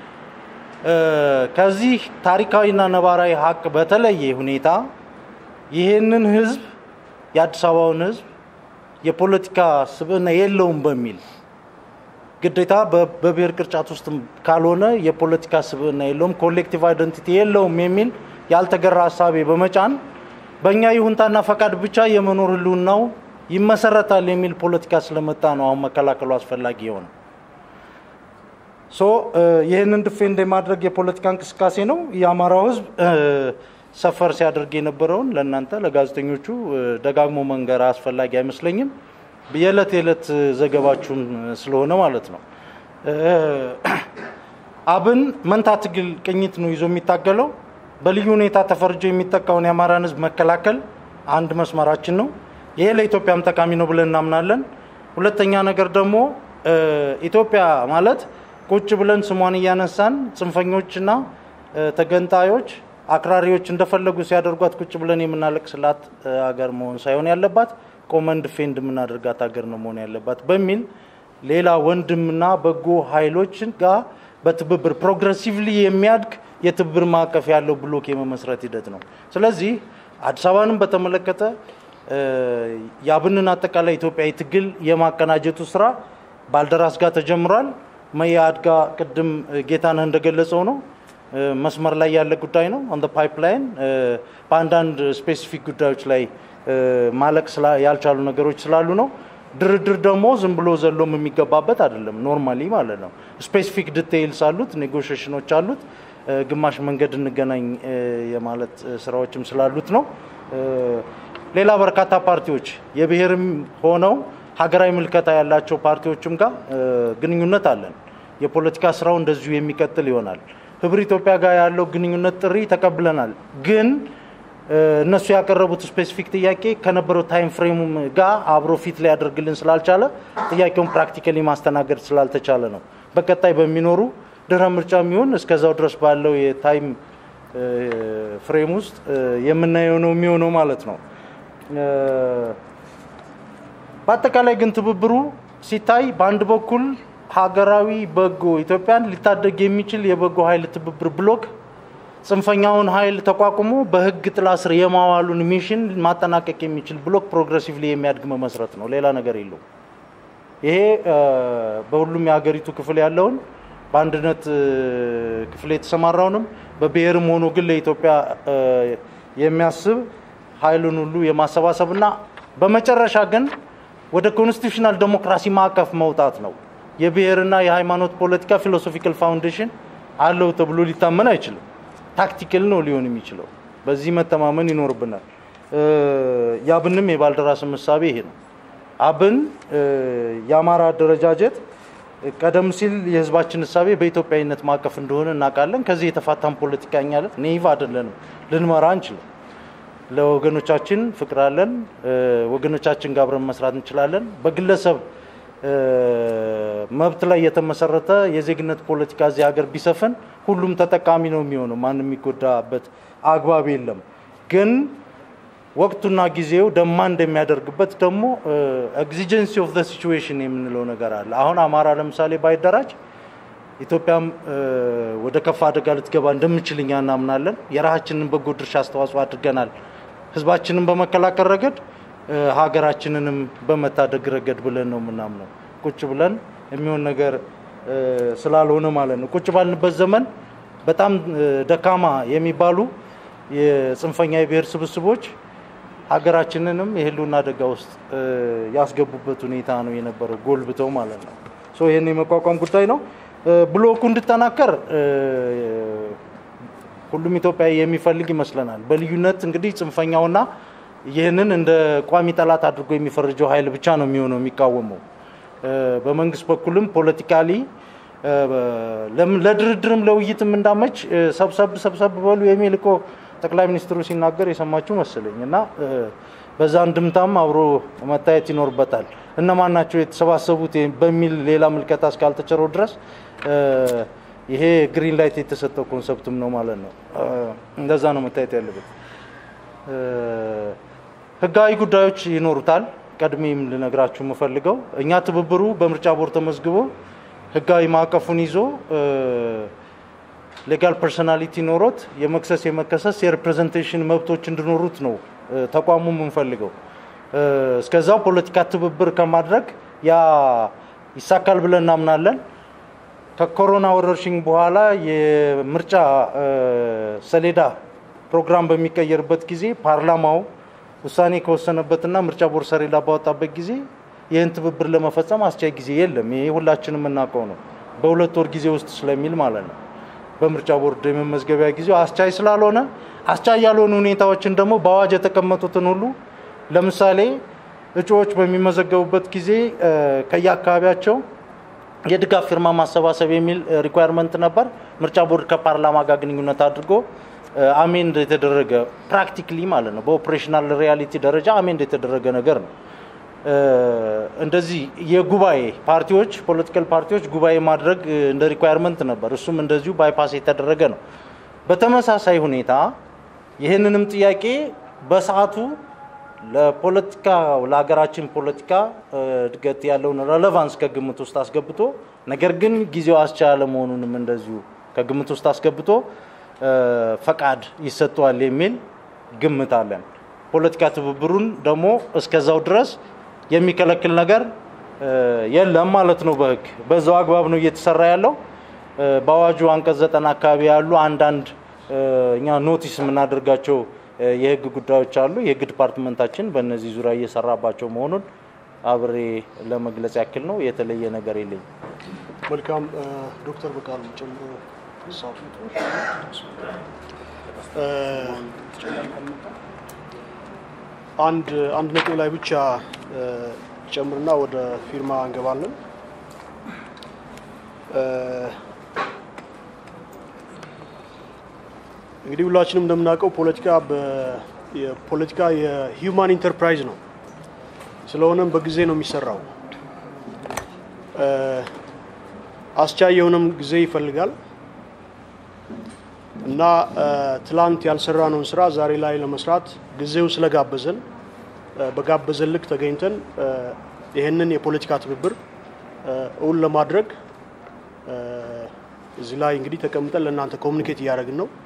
ከዚህ ታሪካዊና ነባራዊ ሀቅ በተለየ ሁኔታ ይህንን ህዝብ የአዲስ አበባውን ህዝብ የፖለቲካ ስብዕና የለውም በሚል ግዴታ በብሔር ቅርጫት ውስጥ ካልሆነ የፖለቲካ ስብዕና የለውም፣ ኮሌክቲቭ አይደንቲቲ የለውም የሚል ያልተገራ ሀሳቤ በመጫን በእኛ ይሁንታና ፈቃድ ብቻ የመኖር ህልውናው ይመሰረታል የሚል ፖለቲካ ስለመጣ ነው አሁን መከላከሉ አስፈላጊ የሆነ ሶ ይህንን ድፌንድ የማድረግ የፖለቲካ እንቅስቃሴ ነው። የአማራው ህዝብ ሰፈር ሲያደርግ የነበረውን ለእናንተ ለጋዜጠኞቹ ደጋግሞ መንገር አስፈላጊ አይመስለኝም። የዕለት የዕለት ዘገባችሁን ስለሆነ ማለት ነው። አብን መንታ ትግል ቅኝት ነው ይዞ የሚታገለው። በልዩ ሁኔታ ተፈርጆ የሚጠቃውን የአማራን ህዝብ መከላከል አንድ መስመራችን ነው። ይሄ ለኢትዮጵያም ጠቃሚ ነው ብለን እናምናለን። ሁለተኛ ነገር ደግሞ ኢትዮጵያ ማለት ቁጭ ብለን ስሟን እያነሳን ጽንፈኞችና ተገንጣዮች አክራሪዎች እንደፈለጉ ሲያደርጓት ቁጭ ብለን የምናለቅስላት ሀገር መሆን ሳይሆን ያለባት ቆመን ዲፌንድ የምናደርጋት ሀገር ነው መሆን ያለባት በሚል ሌላ ወንድምና በጎ ኃይሎችን ጋር በትብብር ፕሮግረሲቭሊ የሚያድግ የትብብር ማዕቀፍ ያለው ብሎክ የመመስረት ሂደት ነው። ስለዚህ አዲስ አበባንም በተመለከተ የአብንን አጠቃላይ ኢትዮጵያዊ ትግል የማቀናጀቱ ስራ ባልደራስ ጋር ተጀምሯል። መያድ ጋር ቅድም ጌታነህ እንደገለጸው ነው መስመር ላይ ያለ ጉዳይ ነው። ኦን ፓይፕላይን በአንዳንድ ስፔሲፊክ ጉዳዮች ላይ ማለቅ ያልቻሉ ነገሮች ስላሉ ነው። ድርድር ደግሞ ዝም ብሎ ዘሎም የሚገባበት አይደለም። ኖርማሊ ማለት ነው። ስፔሲፊክ ዲቴይልስ አሉት፣ ኔጎሽሽኖች አሉት። ግማሽ መንገድ እንገናኝ የማለት ስራዎችም ስላሉት ነው። ሌላ በርካታ ፓርቲዎች የብሔርም ሆነው ሀገራዊ ምልከታ ያላቸው ፓርቲዎችም ጋር ግንኙነት አለን። የፖለቲካ ስራው እንደዚሁ የሚቀጥል ይሆናል። ህብር ኢትዮጵያ ጋር ያለው ግንኙነት ጥሪ ተቀብለናል። ግን እነሱ ያቀረቡት ስፔሲፊክ ጥያቄ ከነበረው ታይም ፍሬም ጋር አብሮ ፊት ላይ ያደርግልን ስላልቻለ ጥያቄውን ፕራክቲካሊ ማስተናገድ ስላልተቻለ ነው። በቀጣይ በሚኖሩ ድህረ ምርጫ የሚሆን እስከዛው ድረስ ባለው የታይም ፍሬም ውስጥ የምናየው ነው የሚሆነው ማለት ነው። በአጠቃላይ ግን ትብብሩ ሲታይ በአንድ በኩል ሀገራዊ በጎ ኢትዮጵያን ሊታደግ የሚችል የበጎ ኃይል ትብብር ብሎክ ጽንፈኛውን ኃይል ተቋቁሞ በህግ ጥላ ስር የማዋሉን ሚሽን ማጠናቀቅ የሚችል ብሎክ ፕሮግሬሲቭሊ የሚያድግ መመስረት ነው። ሌላ ነገር የለው። ይሄ በሁሉም የሀገሪቱ ክፍል ያለውን በአንድነት ክፍል የተሰማራውንም በብሔርም ሆኖ ግን ለኢትዮጵያ የሚያስብ ኃይሉን ሁሉ የማሰባሰብና በመጨረሻ ግን ወደ ኮንስቲቱሽናል ዴሞክራሲ ማዕቀፍ መውጣት ነው። የብሔርና የሃይማኖት ፖለቲካ ፊሎሶፊካል ፋውንዴሽን አለው ተብሎ ሊታመን አይችልም። ታክቲካል ነው ሊሆን የሚችለው። በዚህ መተማመን ይኖርብናል። የአብንም የባልደራስም እሳቤ ይሄ ነው። አብን የአማራ አደረጃጀት ቀደም ሲል የህዝባችን እሳቤ በኢትዮጵያዊነት ማዕቀፍ እንደሆነ እናውቃለን። ከዚህ የተፋታን ፖለቲካኛ ኔይቭ አይደለንም፣ ልንመራ አንችልም። ለወገኖቻችን ፍቅር አለን። ወገኖቻችን ጋር አብረን መስራት እንችላለን። በግለሰብ መብት ላይ የተመሰረተ የዜግነት ፖለቲካ እዚህ ሀገር ቢሰፍን ሁሉም ተጠቃሚ ነው የሚሆነው። ማንም የሚጎዳበት አግባብ የለም። ግን ወቅቱና ጊዜው ደማ እንደሚያደርግበት ደግሞ ኤግዚጀንሲ ኦፍ ዘ ሲቹዌሽን የምንለው ነገር አለ። አሁን አማራ ለምሳሌ ባይደራጅ ኢትዮጵያም ወደ ከፋ አደጋ ልትገባ እንደምችል እኛ እናምናለን። የራሳችንን በጎ ድርሻ አስተዋጽኦ አድርገናል። ህዝባችንን በመከላከል ረገድ ሀገራችንንም በመታደግ ረገድ ብለን ነው የምናምነው። ቁጭ ብለን የሚሆን ነገር ስላልሆነ ማለት ነው። ቁጭ ባልንበት ዘመን በጣም ደካማ የሚባሉ የጽንፈኛ የብሔር ስብስቦች ሀገራችንንም የህልውና አደጋ ውስጥ ያስገቡበት ሁኔታ ነው የነበረው፣ ጎልብተው ማለት ነው። ይህን የመቋቋም ጉዳይ ነው። ብሎኩ እንዲጠናከር ሁሉም ኢትዮጵያዊ የሚፈልግ ይመስለናል። በልዩነት እንግዲህ ጽንፈኛውና ይህንን እንደ ቋሚ ጠላት አድርጎ የሚፈርጀው ኃይል ብቻ ነው የሚሆነው የሚቃወመው። በመንግስት በኩልም ፖለቲካሊ ለድርድርም ለውይይትም እንዳመች ሰብሰብ ሰብሰብ በሉ የሚል እኮ ጠቅላይ ሚኒስትሩ ሲናገር የሰማችሁ መሰለኝ እና በዛ እንድምታም አብሮ መታየት ይኖርበታል። እነማን ናቸው የተሰባሰቡት በሚል ሌላ ምልከታ እስካልተቸረው ድረስ ይሄ ግሪን ላይት የተሰጠው ኮንሰፕትም ነው ማለት ነው። እንደዛ ነው መታየት ያለበት። ህጋዊ ጉዳዮች ይኖሩታል። ቀድሜም ልነግራችሁ የምፈልገው እኛ ትብብሩ በምርጫ ቦርድ ተመዝግቦ ህጋዊ ማዕቀፉን ይዞ ሌጋል ፐርሶናሊቲ ኖሮት የመክሰስ የመከሰስ የሪፕሬዘንቴሽን መብቶች እንዲኖሩት ነው ተቋሙ የምንፈልገው። እስከዛው ፖለቲካ ትብብር ከማድረግ ያ ይሳካል ብለን እናምናለን። ከኮሮና ወረርሽኝ በኋላ የምርጫ ሰሌዳ ፕሮግራም በሚቀየርበት ጊዜ ፓርላማው ውሳኔ ከወሰነበትና ምርጫ ቦርድ ሰሌዳ ባወጣበት ጊዜ ይህን ትብብር ለመፈጸም አስቻይ ጊዜ የለም። ይሄ ሁላችንም የምናውቀው ነው። በሁለት ወር ጊዜ ውስጥ ስለሚል ማለት ነው። በምርጫ ቦርድ የመመዝገቢያ ጊዜው አስቻይ ስላልሆነ አስቻይ ያልሆኑ ሁኔታዎችን ደግሞ በአዋጅ የተቀመጡትን ሁሉ ለምሳሌ እጩዎች በሚመዘገቡበት ጊዜ ከየአካባቢያቸው የድጋፍ ፊርማ ማሰባሰብ የሚል ሪኳየርመንት ነበር። ምርጫ ቦርድ ከፓርላማ ጋር ግንኙነት አድርጎ አሜንድ የተደረገ ፕራክቲክሊ ማለት ነው። በኦፕሬሽናል ሪያሊቲ ደረጃ አሜንድ የተደረገ ነገር ነው። እንደዚህ የጉባኤ ፓርቲዎች ፖለቲካል ፓርቲዎች ጉባኤ ማድረግ እንደ ሪኳየርመንት ነበር። እሱም እንደዚሁ ባይፓስ የተደረገ ነው። በተመሳሳይ ሁኔታ ይህንንም ጥያቄ በሰዓቱ ለፖለቲካ ለሀገራችን ፖለቲካ እድገት ያለውን ሬሌቫንስ ከግምት ውስጥ አስገብቶ ነገር ግን ጊዜው አስቻለ መሆኑንም እንደዚሁ ከግምት ውስጥ አስገብቶ ፈቃድ ይሰጠዋል የሚል ግምት አለን። ፖለቲካ ትብብሩን ደግሞ እስከዛው ድረስ የሚከለክል ነገር የለም ማለት ነው። በህግ በዛው አግባብ ነው እየተሰራ ያለው። በአዋጁ አንቀጽ ዘጠና አካባቢ ያሉ አንዳንድ እኛ ኖቲስ የምናደርጋቸው የህግ ጉዳዮች አሉ። የህግ ዲፓርትመንታችን በእነዚህ ዙሪያ እየሰራባቸው መሆኑን አብሬ ለመግለጽ ያክል ነው። የተለየ ነገር የለኝም። መልካም ዶክተር በቃሉ ጨምሮ አንድ አንድ ነጥብ ላይ ብቻ ጨምርና ወደ ፊርማ እንገባለን። እንግዲህ ሁላችንም እንደምናውቀው ፖለቲካ የፖለቲካ የሂውማን ኢንተርፕራይዝ ነው። ስለሆነም በጊዜ ነው የሚሰራው። አስቻይ የሆነም ጊዜ ይፈልጋል እና ትላንት ያልሰራነውን ስራ ዛሬ ላይ ለመስራት ጊዜው ስለጋበዘን በጋበዘን ልክ ተገኝተን ይህንን የፖለቲካ ትብብር እውን ለማድረግ እዚህ ላይ እንግዲህ ተቀምጠን ለእናንተ ኮሚኒኬት እያደረግን ነው።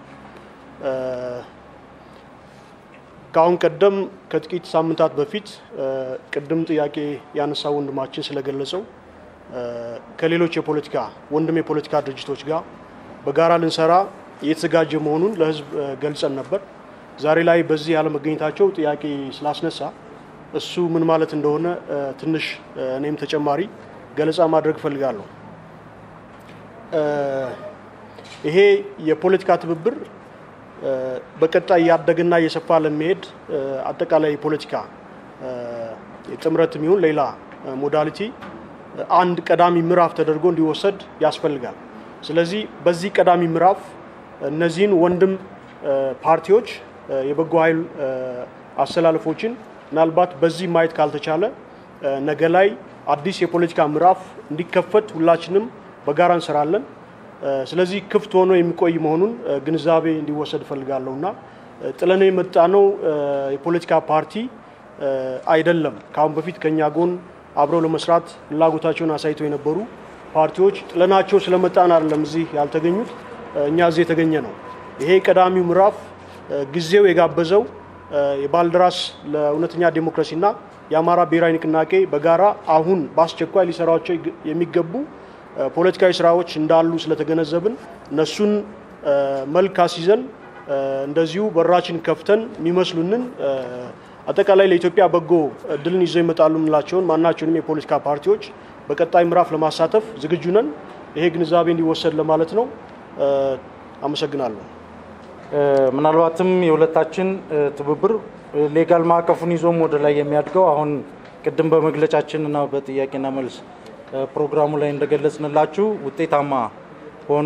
ከአሁን ቀደም ከጥቂት ሳምንታት በፊት ቅድም ጥያቄ ያነሳው ወንድማችን ስለገለጸው ከሌሎች የፖለቲካ ወንድም የፖለቲካ ድርጅቶች ጋር በጋራ ልንሰራ እየተዘጋጀ መሆኑን ለሕዝብ ገልጸን ነበር። ዛሬ ላይ በዚህ ያለመገኘታቸው ጥያቄ ስላስነሳ እሱ ምን ማለት እንደሆነ ትንሽ እኔም ተጨማሪ ገለጻ ማድረግ እፈልጋለሁ። ይሄ የፖለቲካ ትብብር በቀጣይ እያደገና እየሰፋ ለሚሄድ አጠቃላይ የፖለቲካ የጥምረትም ይሁን ሌላ ሞዳሊቲ አንድ ቀዳሚ ምዕራፍ ተደርጎ እንዲወሰድ ያስፈልጋል። ስለዚህ በዚህ ቀዳሚ ምዕራፍ እነዚህን ወንድም ፓርቲዎች የበጎ ኃይል አሰላለፎችን ምናልባት በዚህ ማየት ካልተቻለ ነገ ላይ አዲስ የፖለቲካ ምዕራፍ እንዲከፈት ሁላችንም በጋራ እንሰራለን። ስለዚህ ክፍት ሆኖ የሚቆይ መሆኑን ግንዛቤ እንዲወሰድ እፈልጋለሁ እና ጥለነው የመጣነው የፖለቲካ ፓርቲ አይደለም። ከአሁን በፊት ከኛ ጎን አብረው ለመስራት ፍላጎታቸውን አሳይተው የነበሩ ፓርቲዎች ጥለናቸው ስለመጣን አይደለም እዚህ ያልተገኙት፣ እኛ እዚህ የተገኘ ነው። ይሄ ቀዳሚው ምዕራፍ ጊዜው የጋበዘው የባልደራስ ለእውነተኛ ዴሞክራሲና የአማራ ብሔራዊ ንቅናቄ በጋራ አሁን በአስቸኳይ ሊሰራቸው የሚገቡ ፖለቲካዊ ስራዎች እንዳሉ ስለተገነዘብን እነሱን መልክ አስይዘን እንደዚሁ በራችን ከፍተን የሚመስሉንን አጠቃላይ ለኢትዮጵያ በጎ እድልን ይዘው ይመጣሉ የምንላቸውን ማናቸውንም የፖለቲካ ፓርቲዎች በቀጣይ ምዕራፍ ለማሳተፍ ዝግጁ ነን። ይሄ ግንዛቤ እንዲወሰድ ለማለት ነው። አመሰግናለሁ። ምናልባትም የሁለታችን ትብብር ሌጋል ማዕቀፉን ይዞም ወደ ላይ የሚያድገው አሁን ቅድም በመግለጫችን እና በጥያቄና መልስ ፕሮግራሙ ላይ እንደገለጽንላችሁ ውጤታማ ሆኖ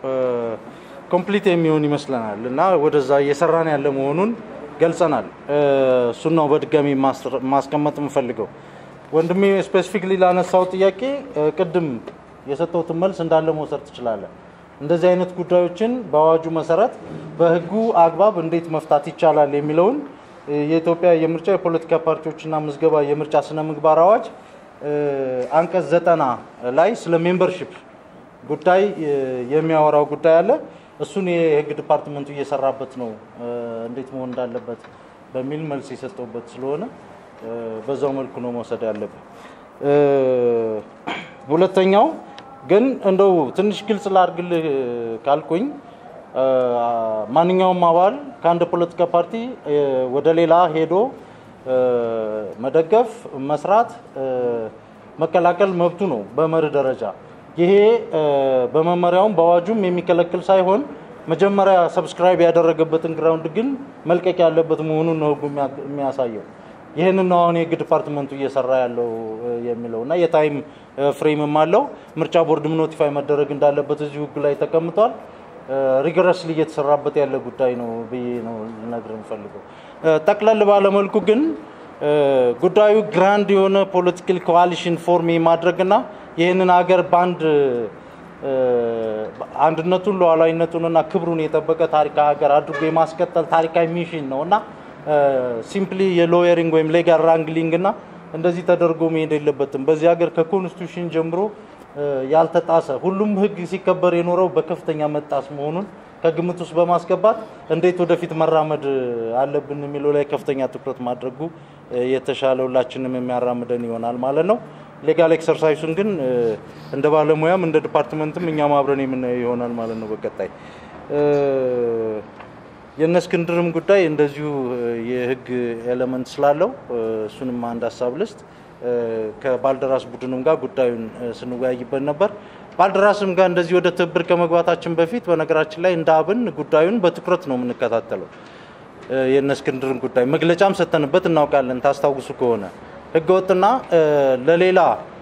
ኮምፕሊት የሚሆን ይመስለናል እና ወደዛ እየሰራን ያለ መሆኑን ገልጸናል። እሱን ነው በድጋሚ ማስቀመጥ የምፈልገው። ወንድሜ ስፔሲፊክሊ ላነሳው ጥያቄ ቅድም የሰጠሁትን መልስ እንዳለ መውሰድ ትችላለን። እንደዚህ አይነት ጉዳዮችን በአዋጁ መሰረት በሕጉ አግባብ እንዴት መፍታት ይቻላል የሚለውን የኢትዮጵያ የምርጫ የፖለቲካ ፓርቲዎችና ምዝገባ የምርጫ ስነ ምግባር አዋጅ አንቀጽ ዘጠና ላይ ስለ ሜምበርሺፕ ጉዳይ የሚያወራው ጉዳይ አለ። እሱን የህግ ዲፓርትመንቱ እየሰራበት ነው፣ እንዴት መሆን እንዳለበት በሚል መልስ የሰጠውበት ስለሆነ በዛው መልኩ ነው መውሰድ ያለብን። ሁለተኛው ግን እንደው ትንሽ ግልጽ ላድርግልህ ካልኩኝ ማንኛውም አባል ከአንድ ፖለቲካ ፓርቲ ወደ ሌላ ሄዶ መደገፍ፣ መስራት፣ መቀላቀል መብቱ ነው በመርህ ደረጃ። ይሄ በመመሪያውም በአዋጁም የሚከለክል ሳይሆን መጀመሪያ ሰብስክራይብ ያደረገበትን ግራውንድ ግን መልቀቅ ያለበት መሆኑን ነው ህጉ የሚያሳየው። ይህንን ነው አሁን የህግ ዲፓርትመንቱ እየሰራ ያለው የሚለው እና የታይም ፍሬምም አለው። ምርጫ ቦርድም ኖቲፋይ መደረግ እንዳለበት እዚሁ ህግ ላይ ተቀምጧል። ሪገረስሊ እየተሰራበት ያለ ጉዳይ ነው ብዬ ነው ልነግር የምፈልገው። ጠቅለል ባለመልኩ ግን ጉዳዩ ግራንድ የሆነ ፖለቲካል ኮዋሊሽን ፎርም የማድረግና ይህንን ሀገር በአንድ አንድነቱን ሉዓላዊነቱንና ክብሩን የጠበቀ ታሪካዊ ሀገር አድርጎ የማስቀጠል ታሪካዊ ሚሽን ነው እና ሲምፕሊ የሎየሪንግ ወይም ሌጋል ራንግሊንግ እና እንደዚህ ተደርጎ መሄድ የለበትም። በዚህ ሀገር ከኮንስቲቱሽን ጀምሮ ያልተጣሰ ሁሉም ህግ ሲከበር የኖረው በከፍተኛ መጣስ መሆኑን ከግምት ውስጥ በማስገባት እንዴት ወደፊት መራመድ አለብን የሚለው ላይ ከፍተኛ ትኩረት ማድረጉ የተሻለ ሁላችንም የሚያራምደን ይሆናል ማለት ነው። ሌጋል ኤክሰርሳይሱን ግን እንደ ባለሙያም እንደ ዲፓርትመንትም እኛም አብረን የምናየው ይሆናል ማለት ነው። በቀጣይ የእነ እስክንድርም ጉዳይ እንደዚሁ የህግ ኤሌመንት ስላለው እሱንም አንድ ሀሳብ ልስጥ። ከባልደራስ ቡድንም ጋር ጉዳዩን ስንወያይበት ነበር። ባልደራስም ጋር እንደዚህ ወደ ትብብር ከመግባታችን በፊት በነገራችን ላይ እንደ አብን ጉዳዩን በትኩረት ነው የምንከታተለው። የእነ እስክንድርን ጉዳይ መግለጫም ሰተንበት እናውቃለን። ታስታውሱ ከሆነ ህገወጥና ለሌላ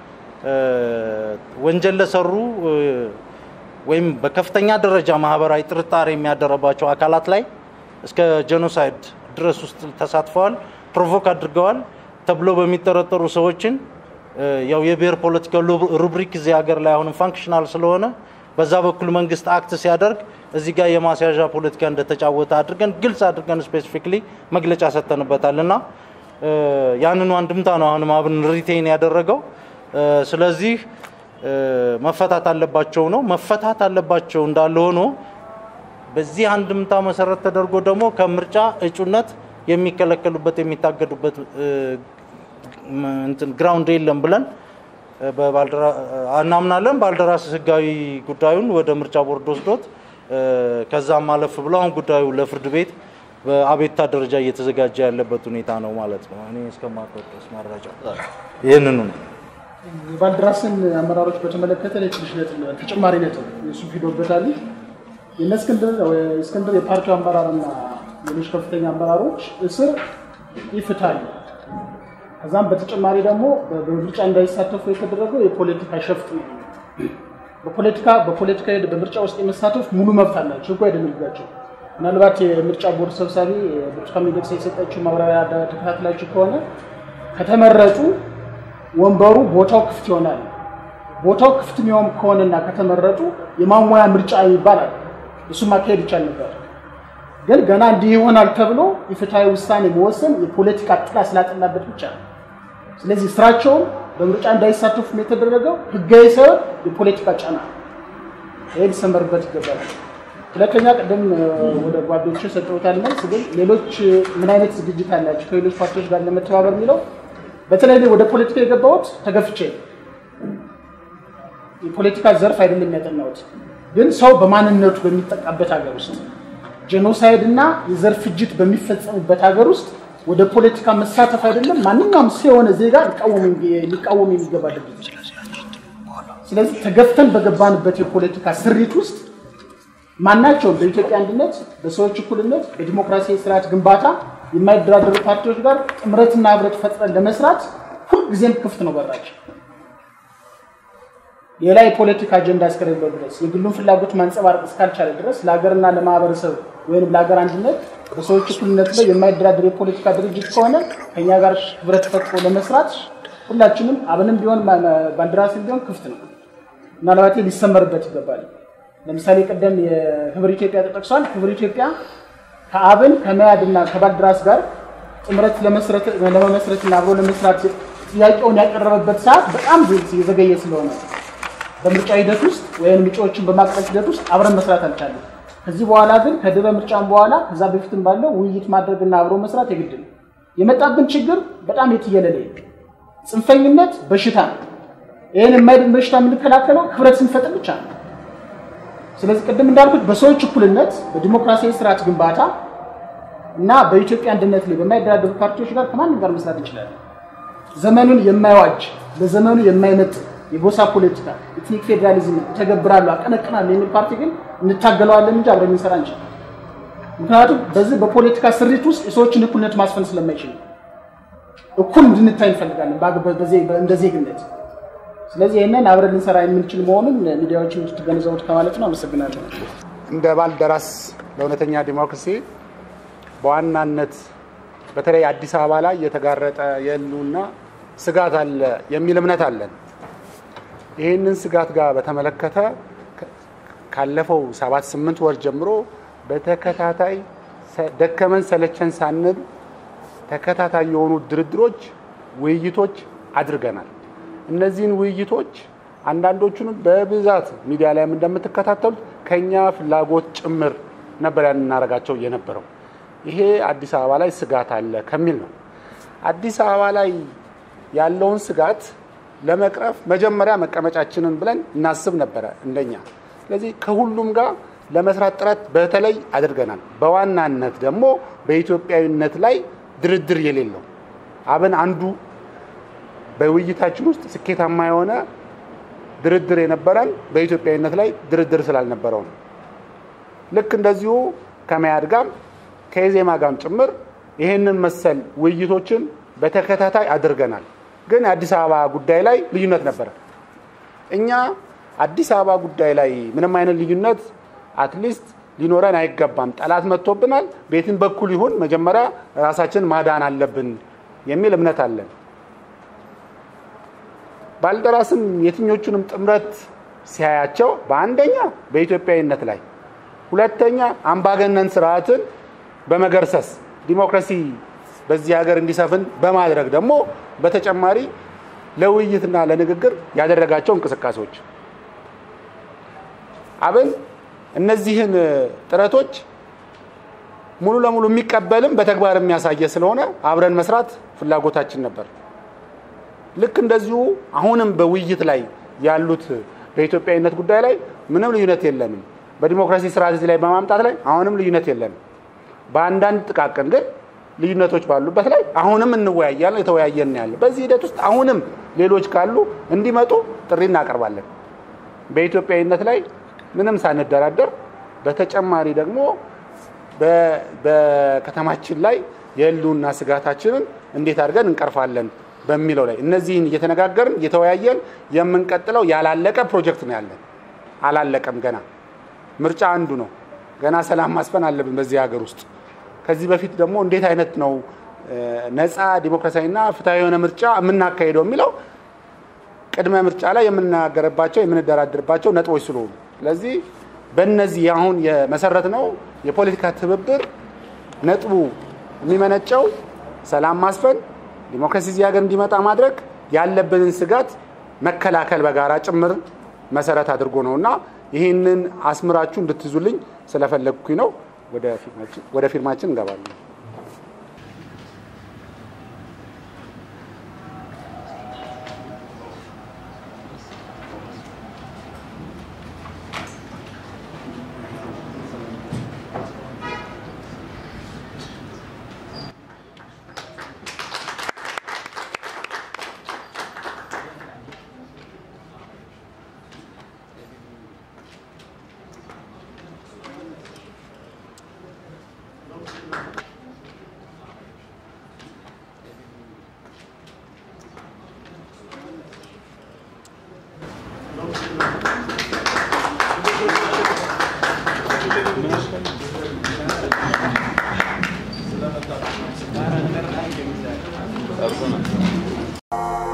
ወንጀል ለሰሩ ወይም በከፍተኛ ደረጃ ማህበራዊ ጥርጣሬ የሚያደረባቸው አካላት ላይ እስከ ጄኖሳይድ ድረስ ውስጥ ተሳትፈዋል፣ ፕሮቮክ አድርገዋል ተብሎ በሚጠረጠሩ ሰዎችን ያው የብሔር ፖለቲካ ሩብሪክ እዚህ ሀገር ላይ አሁንም ፋንክሽናል ስለሆነ በዛ በኩል መንግስት አክት ሲያደርግ እዚህ ጋር የማስያዣ ፖለቲካ እንደተጫወተ አድርገን ግልጽ አድርገን ስፔሲፊክሊ መግለጫ ሰጥተንበታል እና ያንኑ አንድምታ ነው አሁንም አብን ሪቴን ያደረገው። ስለዚህ መፈታት አለባቸው ነው መፈታት አለባቸው እንዳለ ሆኖ በዚህ አንድምታ መሰረት ተደርጎ ደግሞ ከምርጫ እጩነት የሚከለከሉበት የሚታገዱበት ግራውንድ የለም ብለን እናምናለን። ባልደራስ ህጋዊ ጉዳዩን ወደ ምርጫ ቦርድ ወስዶት ከዛም አለፍ ብሎ አሁን ጉዳዩ ለፍርድ ቤት በአቤቱታ ደረጃ እየተዘጋጀ ያለበት ሁኔታ ነው ማለት ነው። እኔ እስከማውቀው ድረስ መረጃ ይህንኑ ነው። የባልደራስን አመራሮች በተመለከተ ላይ ትንሽ ነጥብ ተጨማሪ ነጥብ እሱ ሂዶበታል። የእነ እስክንድር እስክንድር የፓርቲው አመራርና ሌሎች ከፍተኛ አመራሮች እስር ይፍታል። ከዛም በተጨማሪ ደግሞ በምርጫ እንዳይሳተፉ የተደረገው የፖለቲካ ሸፍጥ ነው። በፖለቲካ በፖለቲካ በምርጫ ውስጥ የመሳተፍ ሙሉ መብት አላቸው፣ ህጉ አይደነግጋቸው። ምናልባት የምርጫ ቦርድ ሰብሳቢ ብርቱካን ሚደቅሳ የሰጠችው ማብራሪያ ተከታትላችሁ ከሆነ ከተመረጡ ወንበሩ ቦታው ክፍት ይሆናል። ቦታው ክፍት የሚሆን ከሆነና ከተመረጡ የማሟያ ምርጫ ይባላል። እሱ ማካሄድ ይቻል ነበር። ግን ገና እንዲህ ይሆናል ተብሎ የፍትሐዊ ውሳኔ መወሰን የፖለቲካ ጥላ ስላጠላበት ብቻ ነው። ስለዚህ ስራቸውን በምርጫ እንዳይሳተፉም የተደረገው ህጋዊ ሳይሆን የፖለቲካ ጫና ይህ ሊሰመርበት ይገባል። ሁለተኛ ቅድም ወደ ጓዶች ሰጠውታል መልስ፣ ግን ሌሎች ምን አይነት ዝግጅት አላቸው ከሌሎች ፓርቲዎች ጋር ለመተባበር የሚለው በተለይ ወደ ፖለቲካ የገባሁት ተገፍቼ የፖለቲካ ዘርፍ አይደለም ያጠናሁት፣ ግን ሰው በማንነቱ በሚጠቃበት ሀገር ውስጥ ጄኖሳይድ እና የዘር ፍጅት በሚፈጸምበት ሀገር ውስጥ ወደ ፖለቲካ መሳተፍ አይደለም ማንኛውም ሰው የሆነ ዜጋ ሊቃወም የሚገባ ድርጊት። ስለዚህ ተገፍተን በገባንበት የፖለቲካ ስሪት ውስጥ ማናቸውም በኢትዮጵያ አንድነት፣ በሰዎች እኩልነት፣ በዲሞክራሲያዊ ስርዓት ግንባታ የማይደራደሩ ፓርቲዎች ጋር ጥምረትና ህብረት ፈጥረን ለመስራት ሁልጊዜም ክፍት ነው በራቸው። ሌላ የፖለቲካ አጀንዳ እስከሌለው ድረስ የግሉን ፍላጎት ማንጸባረቅ እስካልቻለ ድረስ ለሀገርና ለማህበረሰብ ወይም ለሀገር አንድነት በሰዎች እኩልነት ላይ የማይደራደር የፖለቲካ ድርጅት ከሆነ ከኛ ጋር ህብረት ፈጥሮ ለመስራት ሁላችንም አብንም ቢሆን ባልደራስም ቢሆን ክፍት ነው። ምናልባት ሊሰመርበት ይገባል። ለምሳሌ ቀደም የህብር ኢትዮጵያ ተጠቅሷል። ህብር ኢትዮጵያ ከአብን ከመያድ እና ከባልደራስ ጋር ጥምረት ለመመስረትና አብሮ ለመስራት ጥያቄውን ያቀረበበት ሰዓት በጣም የዘገየ ስለሆነ በምርጫ ሂደት ውስጥ ወይም እጩዎችን በማቅረብ ሂደት ውስጥ አብረን መስራት አልቻለም። ከዚህ በኋላ ግን ከድረ ምርጫም በኋላ ከዛ በፊትም ባለው ውይይት ማድረግና አብሮ መስራት የግድ ነው። የመጣብን ችግር በጣም የትየለለ ጽንፈኝነት በሽታ ነው። ይህን የማይድን በሽታ የምንከላከለው ህብረት ስንፈጥር ብቻ ነው። ስለዚህ ቅድም እንዳልኩት በሰዎች እኩልነት፣ በዲሞክራሲያዊ ስርዓት ግንባታ እና በኢትዮጵያ አንድነት ላይ በማይደራደሩ ፓርቲዎች ጋር ከማንም ጋር መስራት እንችላለን። ዘመኑን የማይዋጅ ለዘመኑ የማይመጥ የጎሳ ፖለቲካ ኢትኒክ ፌዴራሊዝም ተገብራሉ አቀነቅናሉ የሚል ፓርቲ ግን እንታገለዋለን እንጂ አብረን እንሰራ እንችል። ምክንያቱም በዚህ በፖለቲካ ስሪት ውስጥ የሰዎችን እኩልነት ማስፈን ስለማይችል እኩል እንድንታይ እንፈልጋለን እንደ ዜግነት። ስለዚህ ይህንን አብረን ልንሰራ የምንችል መሆኑን ሚዲያዎች እንድትገነዘቡት ከማለት ነው። አመሰግናለሁ። እንደ ባልደራስ ለእውነተኛ ዲሞክራሲ በዋናነት በተለይ አዲስ አበባ ላይ የተጋረጠ የህልውና ስጋት አለ የሚል እምነት አለን። ይህንን ስጋት ጋር በተመለከተ ካለፈው ሰባት ስምንት ወር ጀምሮ በተከታታይ ደከመን ሰለቸን ሳንል ተከታታይ የሆኑ ድርድሮች፣ ውይይቶች አድርገናል። እነዚህን ውይይቶች አንዳንዶቹንም በብዛት ሚዲያ ላይም እንደምትከታተሉት ከኛ ፍላጎት ጭምር ነበር ያን እናደርጋቸው የነበረው። ይሄ አዲስ አበባ ላይ ስጋት አለ ከሚል ነው። አዲስ አበባ ላይ ያለውን ስጋት ለመቅረፍ መጀመሪያ መቀመጫችንን ብለን እናስብ ነበረ እንደኛ። ስለዚህ ከሁሉም ጋር ለመስራት ጥረት በተለይ አድርገናል። በዋናነት ደግሞ በኢትዮጵያዊነት ላይ ድርድር የሌለው አብን አንዱ በውይይታችን ውስጥ ስኬታማ የሆነ ድርድር የነበረን በኢትዮጵያዊነት ላይ ድርድር ስላልነበረው ነው። ልክ እንደዚሁ ከመያድ ጋም ከኢዜማ ጋም ጭምር ይህንን መሰል ውይይቶችን በተከታታይ አድርገናል። ግን የአዲስ አበባ ጉዳይ ላይ ልዩነት ነበረ። እኛ አዲስ አበባ ጉዳይ ላይ ምንም አይነት ልዩነት አትሊስት ሊኖረን አይገባም። ጠላት መጥቶብናል፣ ቤትን በኩል ይሁን መጀመሪያ ራሳችን ማዳን አለብን የሚል እምነት አለን። ባልደራስም የትኞቹንም ጥምረት ሲያያቸው በአንደኛ በኢትዮጵያዊነት ላይ፣ ሁለተኛ አምባገነን ስርዓትን በመገርሰስ ዲሞክራሲ በዚህ ሀገር እንዲሰፍን በማድረግ ደግሞ በተጨማሪ ለውይይትና ለንግግር ያደረጋቸው እንቅስቃሴዎች አብን እነዚህን ጥረቶች ሙሉ ለሙሉ የሚቀበልም በተግባር የሚያሳየ ስለሆነ አብረን መስራት ፍላጎታችን ነበር። ልክ እንደዚሁ አሁንም በውይይት ላይ ያሉት በኢትዮጵያዊነት ጉዳይ ላይ ምንም ልዩነት የለንም። በዲሞክራሲ ስርዓት ላይ በማምጣት ላይ አሁንም ልዩነት የለንም። በአንዳንድ ጥቃቅን ግን ልዩነቶች ባሉበት ላይ አሁንም እንወያያለን፣ የተወያየን ያለ በዚህ ሂደት ውስጥ አሁንም ሌሎች ካሉ እንዲመጡ ጥሪ እናቀርባለን። በኢትዮጵያዊነት ላይ ምንም ሳንደራደር በተጨማሪ ደግሞ በከተማችን ላይ የህልውና ስጋታችንን እንዴት አድርገን እንቀርፋለን በሚለው ላይ እነዚህን እየተነጋገርን እየተወያየን የምንቀጥለው ያላለቀ ፕሮጀክት ነው ያለን። አላለቀም ገና። ምርጫ አንዱ ነው። ገና ሰላም ማስፈን አለብን በዚህ ሀገር ውስጥ። ከዚህ በፊት ደግሞ እንዴት አይነት ነው ነፃ ዲሞክራሲያዊና ፍትሐዊ የሆነ ምርጫ የምናካሄደው የሚለው ቅድመ ምርጫ ላይ የምንናገርባቸው የምንደራድርባቸው ነጥቦች ስለሆኑ ስለዚህ በእነዚህ አሁን የመሰረት ነው የፖለቲካ ትብብር ነጥቡ የሚመነጨው ሰላም ማስፈን፣ ዲሞክራሲ እዚህ ሀገር እንዲመጣ ማድረግ፣ ያለብንን ስጋት መከላከል በጋራ ጭምር መሰረት አድርጎ ነው እና ይህንን አስምራችሁ እንድትይዙልኝ ስለፈለግኩኝ ነው። ወደ ፊርማችን እንገባለን። Personal.